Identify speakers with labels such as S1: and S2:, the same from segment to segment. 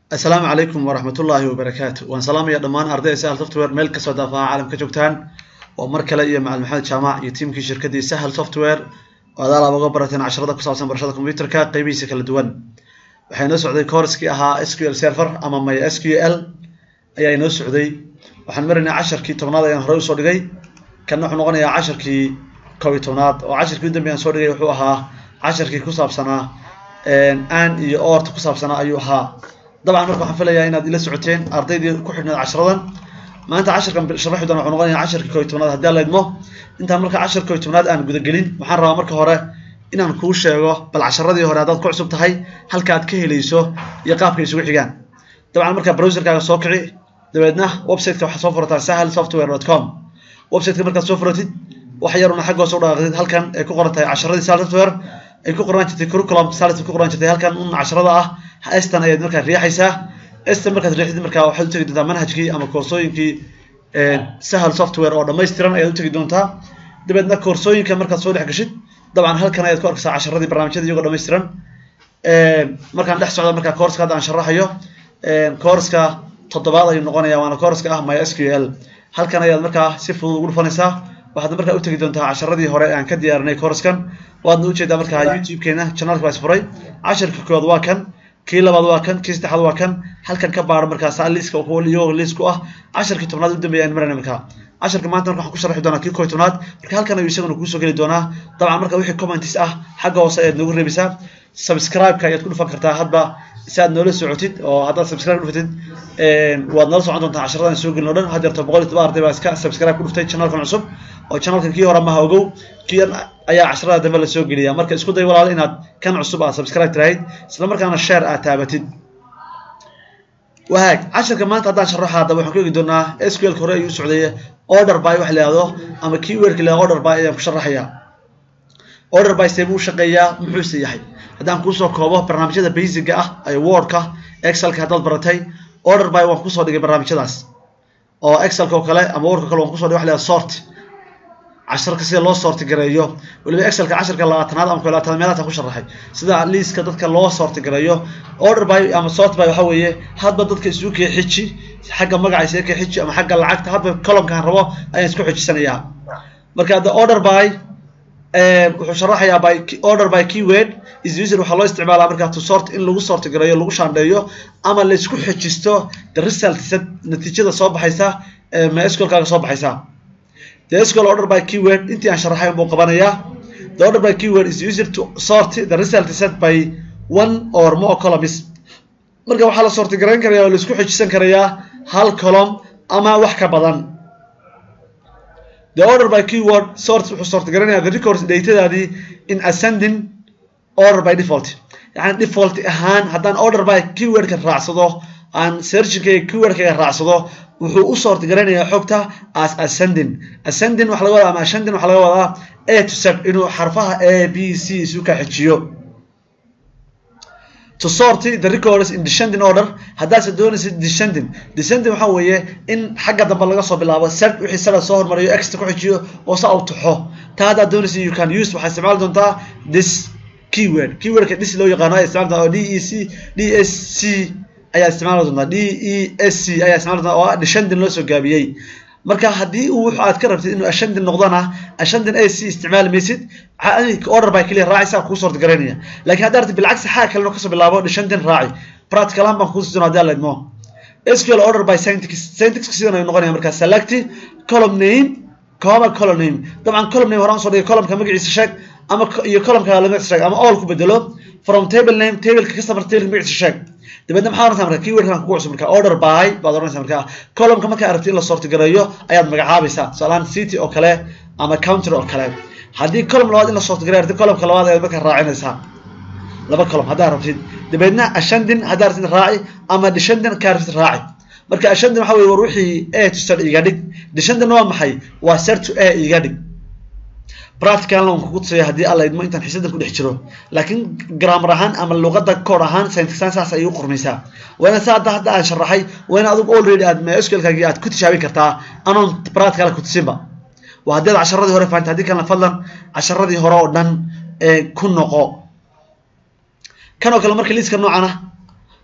S1: asalaamu calaykum waraxmatullaahi wabarakaatu waan salaamaya dhammaan ardayda sahal software meel kastoo daafaha caalamka joogtaan waa mar kale iyo macalin maxamed jaamac iyo tiimkii shirkaddii sahal software oo adaal aad uga barateen casharada ku saabsan barashada computerka qeybihiisa kala duwan waxaa inoo socday courskii ahaa s q l server ama my s q l ayaa inoo socday waxaan maraynaa casharkii tobnaad ayaan horey usoo dhigay kanna wuxuu noqonayaa casharkii kow iyo tobnaad oo casharkii u dambe aan soo dhigay wuxuu ahaa casharkii ku saabsanaa aan iyo oorta ku saabsanaa ayuu ahaa dabcan marka waxaan filayaa inaad ila socoteen ardaydii ku xidhnayd casharadan maanta casharkan sharaxi doona wuxuu noqonayaa casharkii kow iyo tobnaad haddii alla idmo intaan marka cashar kow iyo tobnaad aan gudagelin waxaan rabaa marka hore inaan kuu sheego bal casharadii hore haddaad ku cusub tahay halka aad ka helayso iyo qaabka isugu xigaan dabcan markaa browserkaaga soo kici dabeedna websiteka waxaad soo furataa sahal software dot com websiteka markaad soo furatid wax yaruna xagga hoose u dhaaqdid halkan ay ku qoran tahay casharadii sahal software ay ku qoran jirtay curriculum salis ku qoran jirtay halkan un casharada ah estan ayaad markaa riixaysaa estan markaad riixdid markaa waxaad u tegi doontaa manhajkii ama koorsooyinkii sahal software oo dhammaystiran ayaad u tegi doontaa dabeedna koorsooyinka markaad soo dhex gashid dabcan halkan ayaad ku arkaysaa casharadii barnaamijyada iyagoo dhammaystiran markaan dhex socda markaa koorska hadda aan sharaxayo koorska toddobaad ayuu noqonaya waana koorska ah my s q l halkan ayaad markaa si fudud ugu dhufanaysaa waxaad markaa u tegi doontaa casharadii hore aan ka diyaarinay koorskan waadna ujeedaa markaa youtube-keena channelka waa isfuray casharka koowaad waa kan kii labaad waa kan kii saddexaad waa kan halkan ka baaro markaas liiska iyagoo liis ku ah casharkii tobnaad u dambeeya aan marayna markaa casharka maanta marka waxaan ku sharxi doonaa kii koo iyo tobnaad marka halkan ayuu isaguna kuusoo geli doonaa dabcan marka wixii commentis ah xagga hoose ayaad noogu reebaysaa subscribe-ka ayaad ku dhufan kartaa hadba si aad noola socotid oo haddaad subscribe dhufatid waad nala socon doontaa casharadan soo gelin o dhan had yarto boqol iyo toban arday baa iska subscribe ku dhuftay channelkan cusub oo channelkan kii hore maha ogow kii ayaa casharada dambe lasoo geliya marka isku day walaal inaad kan cusub aad subscribe tirahayd isla markaana share aad taabatid wahaag casharka maanta haddaan sharaxo hadda waxaan ku eegi doonaa sql hore ayuu socday order by wax la yihahdo ama keywordka la order by ayaan ku sharaxayaa order by see buu shaqeeyaa muxuuse yahay haddaan kuusoo koobo barnaamijyada basiga ah ee wordka excelka haddaad baratay order by waan kusoo dhigay barnaamijyadaas oo excelka oo kale ama wordka kale waan kusoo dhigay wax la yihahdo sort casharka sida loo soorti gareeyo weliba excelka casharka labaatanaad ama labaatanaad meelahaas ku sharaxay sida liiska dadka loo soorti gareeyo order by ama sort by waxa weeye hadba dadka isugu kee xiji xagga magaca isaga kee xiji ama xagga lacagta hadba columnkaan rabo ayaan isku xijisanayaa marka hadda order by wuxuu sharaxayaa by order by keyword is user waxaa loo isticmaalaa markaa to sort in lagu soorti gareeyo lagu shaandheeyo ama laysku xejisto the result natiijada soo baxaysa mysqlkaaga soo baxaysa the SQL order by keyword intii aan sharaxay buu qabanayaa the order by keyword is used to sort the result set by one or more columns marka waxaa la soorti garayn karayaa oo la isku xejisan karayaa hal column ama wax ka badan the order by keyword sort wuxuu soorti garanayaa the records datadaadii in ascending order by default yani default ahaan haddaan order by keywordka raacsado aan searchingkayga keywordkayga raacsado wuxuu u soorti garanayaa xogta as ascending ascending waxa laga wadaa ama ascending waxa laga wadaa a to z inuu xarfaha a b c isu ka xejiyo to sort the records in descending order haddaase doonaysa descending descending waxa weeye in xagga dambe laga soo bilaabo z wixii sada soo hormariyo extra ku xejiyo oo sa u taxo taa haddaad doonaysa you can use waxaa isticmaali doontaa this keyword keywordka dis loo yaqaano ayaa isticmaali doontaa oo d e c d s c ayaa isticmaali doontaa d e s c ayaa isticmaali doontaa oo descending loo soo gaabiyey marka haddii uu wuxu aad ka rabtid inuu ascending noqdona ascending a c isticmaali maysid order by keliya raacaysa kuu soorti garaynaya laakiin haddaa rabtid bilcagsi xaga kalena kasoo bilaabo descending raaci practical ahaan baan kuusi doona hadii alla idmo SQL order by syntax syntax sidan ayuu noqonaya marka select column name comma column name dabcan column name horaan soo dhigay columnka magaciisa sheeg ama iyo columnka magaciisa sheeg ama all ku bedelo from table name tableka customer tableka magaciisa sheeg dabeedna maxaa oranaysaa marka keywordkan kugu cusub marka order by baad oranaysaa marka columnka markaa aragtid in la soorti gareeyo ayaad magacaabaysaa tusaalahaan city oo kale ama counter oo kale haddii column labaad in la soorti gareeyo aragtid columnka labaad ayaad markaa raacinaysaa laba column haddaa rabtid dabeedna ascending haddaa rabtid raaci ama descending kaa rabtid raaci marka ascending waxa weye war wixii a to z iga dhig descending waa maxay waa z to a iga dhig practicalna waan kugu tusaya haddii alla idmo intaan xisadan ku dhex jiro laakiin grammar ahaan ama luqadda koor ahaan syntaxan saas ayay u qormaysaa waana saa hadda hadda aan sharaxay waana adigu already aad mysqlkaagii aad ku tijaabin kartaa anoon practical ku tusinba waa haddii aad casharadii hore fahantay haddii kalena fadlan casharadii hore oo dhan ku noqo kan oo kale marka liiska noocan ah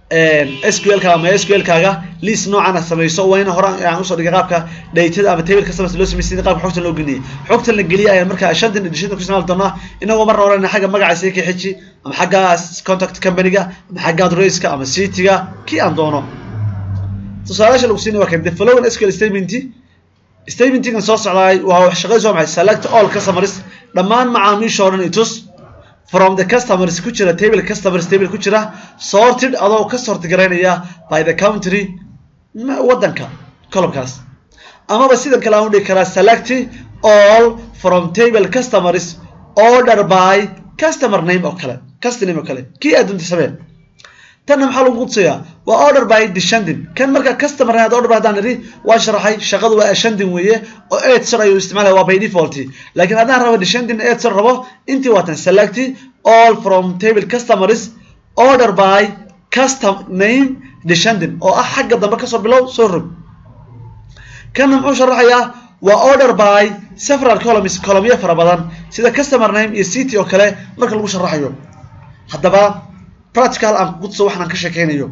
S1: sql ka ama sql kaaga list noocan samayso waa in hore aan usoo dhigay qaabka datada ama table customers loo sameysay qaabka xogtan loo geliyay xogtan la geliyay ayaan markaa shantan editionta ku isticmaali doonaa inagoo marna hore xagga magaca sii xiji ama xagga contact company-ga ama xagga adresse-ka ama city-ga kii aan doono tusaalayaasha lagu siinay waa kan the following sql statement statementigan soo socdaay waa shaqadiis waa maxay select all customers dhammaan macaamiisha oo dhan itus from the customers ku jira table customers table ku jira sorted adoo ka sort garaynaya by the country wadanka columnkaas amaba sidan kale aan u dhigi karaa select all from table customers order by customer name oo kale customer name oo kale kii aad doonta samee tanna maxaa lagu qudsaya waa order by descending kan marka customer had order by hadaan idhi waa sharaxay shaqadu waa ascending weeye oo eight sir ayuu isticmaalaya waa by default laakiin haddaan rabo descending eight sir rabo intii waatan select all from table customers order by custom name descending oo ah xagga dambe kasoo bilow soo rog kanna muxuu sharaxayaa waa order by several columns columnyo fara badan sida customer name iyo city oo kale marka lagu sharaxayo haddaba practical aan kudso waxaan aan ka sheekeynayo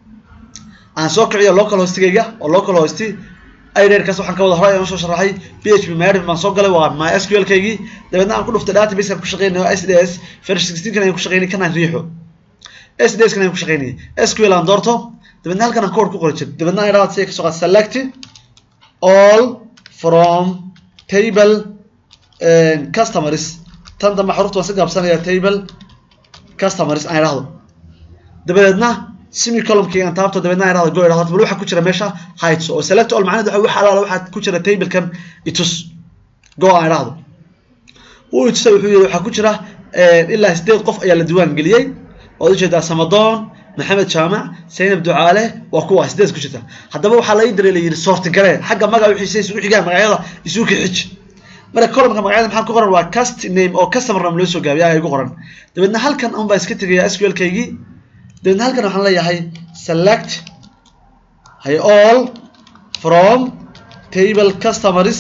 S1: aan soo kiciyo local hostigayga oo local hosti ireerkaas waxaan ka wada horay aan soo sharaxay php maadif baan soo galay waa mysql kaygii dabeedna aan ku dhuftay database aan ku shaqeynayo sds first sixteen kan ayaan ku shaqeynay kan aan riixo sds kan ayaan ku shaqeynayay sql aan doorto dabeedna halkan aan code ku qori jir dabeedna aan idhahda si kasoo qaad select all from table customers tan dambe xarufta waan si gaabsanaya table customers aan idhahdo dabadeedna simi columnkii aan taabto dabeedna aan idhahdo go idhahdo bal waxa ku jira meesha heights oo select all macnaheedu waxa alaala waxa ku jira tablekan itus go aan idhahdo wuu itusay wuxuu yidhi waxaa ku jira ilaa sideed qof ayaa la diiwaan geliyey waad ujeedaa samadoon maxamed jaamac saynab ducaale waa kuwa sideed ku jirta haddaba waxaa la ii diray la yidhi soorti garee xagga magaca wixiisa isugu xigaan magacyada isugu kixij marka columnka magacyada maxaa ku qoran waa cust name oo customer name loo soo gaabiya ayaa igu qoran dabeedna halkan un baan iska tegayaa sql kaygii dabeedna halkan waxaan leeyahay select hay all from table customers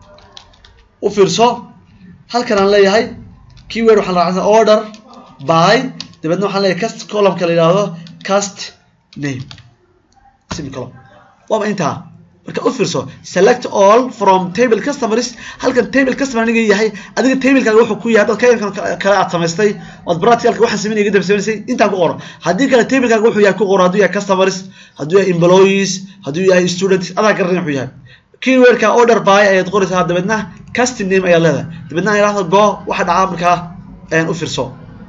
S1: u fiirso halkan aan leeyahay keyword waxaan raacsan order by dabeedna waxaan leeyahay cust columnka la yidhaahdo cust name semicolon waaba intaa marka u fiirso select all from table customers halkan table customer aniga yahay adiga tablekaaga wuxuu ku yahay dad kayankan kale aad samaystay ood practicalka waxaan sameynaya iga daba samaysay intaa ku qoro haddii kale tablekaaga wuxuu yahay ku qoro hadduu yahay customers hadduu yahay employees hadduu yahay students adaa garanay wuxuu yahay keywordka order by ayaad qoraysaa dabeedna custom name ayaad leedahay dabeedna aan idhahdo go waxa dhacaa markaa u fiirso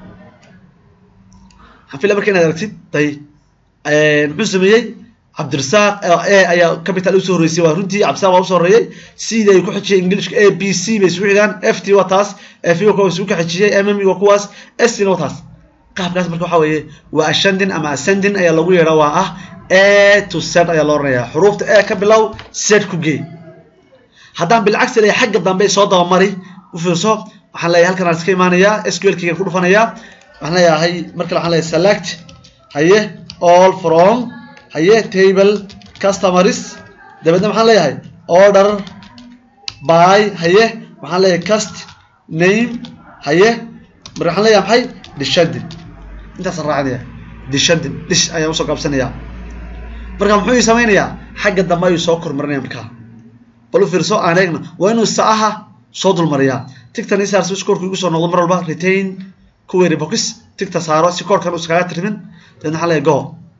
S1: waxaan fila marka inaad aragtid day muxuu sameeyey cabdirasaaq e ayaa capital usoo horreysay waa runtii cabdirasaaq waa usoo horreeyey cd ay ku xijiyay englishka a b c bay isugu xigaan f t waa taas f waa isugu ka xijiyey mm waa kuwaas s t na waa taas qaabkaas marka waxaa weeye waa ascending ama ascending ayaa lagu yeedhaa waa ah a to z ayaa loo oranayaa xuruufta e ka bilow z ku gee haddaan bilcagsi leeyahay xagga dambe soo dabamari u fiirso waxaan leeyahay halkan aan iska imaanayaa sql keygan ku dhufanayaa waxaan leeyahay markale waxaan leeyahay select haye all from haye table customers dabeedna maxaan leeyahay order by haye waxaan leeyahay cust name haye marka waxaan leeyahay maxay descending intaasaan raacinaya descending dish ayaan usoo gaabsanaya marka muxuu ii samaynayaa xagga dambe ayuu soo kormarinaya markaa bal u fiirso aan eegna waa inuu saaha soo dulmariyaa tigtan isaar si scoorku igu soo noqdo mar walba retain kuweeri box tigta saaro si koorkan uu iskaga tirmin dabeedna waxaan leeyahay go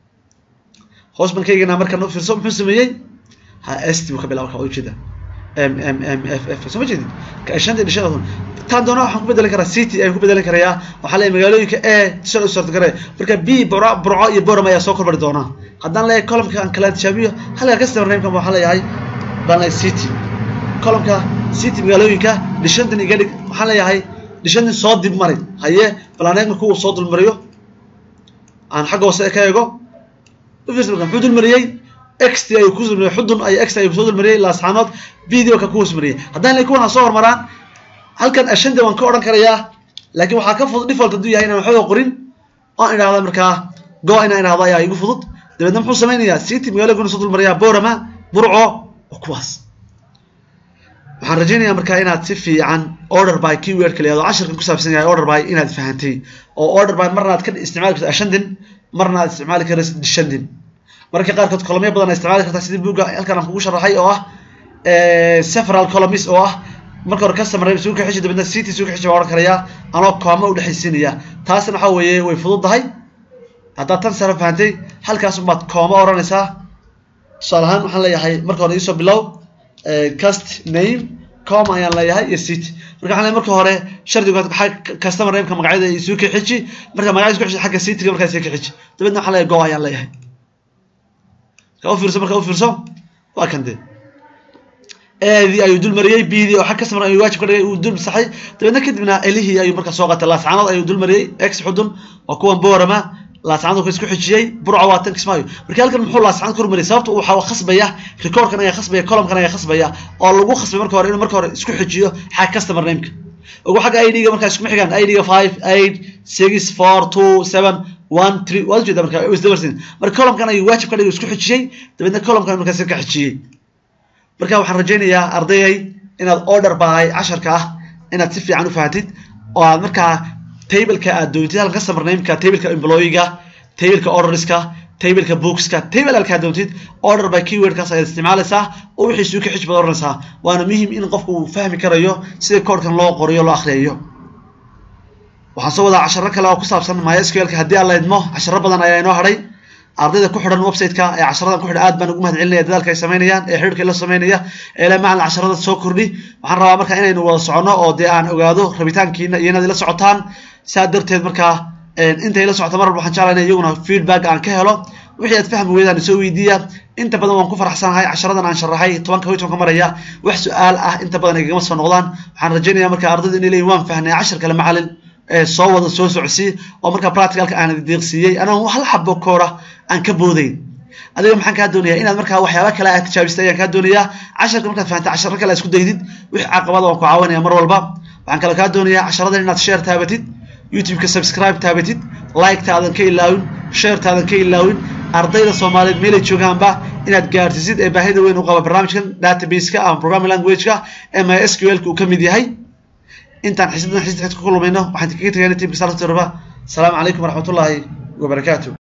S1: hoos baan ka eegaynaa markaan u fiirso muxuu sameeyey ha st buu ka bilaaba marka ujeeda m m m f f soo ma jeedin shanta dhishada taan doona waxaan ku bedelan karaa city ayaan ku bedelan karayaa waxaa leeyahay magaalooyinka e tishan u sorta garee marka b burco burco iyo boram ayaa soo korbari doonaa haddaan leeyahay columnka aan kala tijaabiyo halka customer namekan waxaan leeyahay baan leeyahay city columnka city magaalooyinka dhishantan iga dhig waxaan leeyahay dhishantan soo dib mari haye balaaneegna kuwa soo dulmariyo aan xagga hoose ka eego muxuu dulmariyey xt ayuu ku dulmariyey xudun ay x ayuu soo dulmariyey laasxaanood videoka ku hoosmariyey haddaan le kuwan ha soo hormaraan halkan ashande waan ka odhan karayaa laakiin waxaa ka fudud default hadduu yahay inaan waxba qorin oan idhahda markaa go inaan idhahdo ayaa igu fudud dabeedna muxuu samaynayaa city magaalooyinkuna soo dulmariyaa borama burco oo kuwaas waxaan rajaynayaa markaa inaad si fiican order by keyword kale ado cashirkan ku saabsan yahay order by inaad fahantay oo order by marna aad ka isticmaali karto ashandin marna aad isticmaali karaysid descending marka qaarkood columyo badan aad isticmaali kartaa sidii buugga halkan aan kugu sharaxay oo ah several columns oo ah marka hore customer name isugu kaxiji dabadna city isugu kaxiji baa odhan karayaa anoo kooma u dhexaysiinaya taasna waxaa weeye way fududahay haddaad tan sare fahantay halkaas unbaad kooma odhanaysaa tusaale ahaan waxaan leeyahay marka hore iisoo bilow cust name com ayaan leeyahay iyo city marka waxaan leeyahay marka hore shardigu customer nameka magacyada isugu kaxiji marka magacyada isku xiji xagga cityga markaa isugu kaxiji dabadna waxaan leeyahay go ayaan leeyahay marka u fiirso marka u fiirso waa kan dee eedii ayuu dul mariyey bdii oo xag customer ayuu waajib ka dhigay uu dul saxay dabeedna kadibna elihii ayuu markaa soo qatay laascaanood ayuu dul mariyey ex xudun waa kuwan boorama laascaanood isku xijiyey burca waa tan kismaayo marka halkan muxuu laascaanood ka hormariyay sababta waxaa khasbaya recordkan ayaa khasbaya columnkan ayaa khasbaya oo lagu khasbay marka hore inuu marka hore isku xijiyo xag customer nameka ugu xagga id-ga markaa iskuma xigaan id-ga five eight six four two seven one three waad ujeeda marka isdabarsin marka columnkan ayuu waajib ka dhigay isku xijiyey dabeedna columnkan markaas ka xijiyey marka waxaan rajaynayaa ardayay inaad order bahay casharka ah inaad si fiican u fahatid oo aad markaa tableka aad doontid halkan customer nameka tableka employee-ga tableka orderska tableka bookska table halkaa doontid order by keywordkaas ayaad isticmaalaysaa oo wixii suuka xij baad oranaysaa waana muhiim in qofku uu fahmi karayo sida koodhkan loo qoriyo loo akhriyayo waxaan soo wadaa casharo kale oo ku saabsan mysqlka haddii aan la idmo casharo badan ayaa inoo hadhay ardayda ku xidhan website-ka ee casharadan ku xidhan aad baan ugu mahad celinaya dadaalka ay samaynayaan ee xidhiirka la samaynaya ee la macalin casharada soo kordhi waxaan rabaa marka inaynu wada soconno oo dee aan ogaado rabitaankiina iyo inaad ila socotaan saa darteed markaa intay la socota mar walba waxaan jeclaa in iyaguna feedback aan ka helo wixii aad fahmi weydaan isoo weydiiya inta badan waan ku faraxsanahay casharadan aan sharaxay tobanka hoy tobanka maraya wax su-aal ah inta badan ay gagama soo noqdaan waxaan rajaynaya marka ardayda inay leeyihin waan fahnay cashar kale macalin soo wada soo socsii oo markaa practicalka aan deeqsiiyey anoo hal xabo koora aan ka boodayn adiga maxaan kaa doonayaa inaad markaa waxyaaba kale aad tijaabistay ayaan kaa doonayaa casharka markaad fahantay casharo kale isku daydid wix caqabada waan ku caawinaya mar walba waxaan kale kaa doonayaa casharadan inaad share taabatid youtube-ka subscribe taabatid like-taadan ka ilaawin share-taadan ka ilaawin ardayda soomaaliyeed meelay joogaanba inaad gaarsiisid ee baahida weyn u qaba barnaamijkan database-ka ama programming language-ka ee mysql-ka uu ka mid yahay intaan xisbadan xisbka ku kulmayno waxaan kaga tegayna tiimka salafta raba asalaamu calaykum waraxmatullaahi wabarakaatu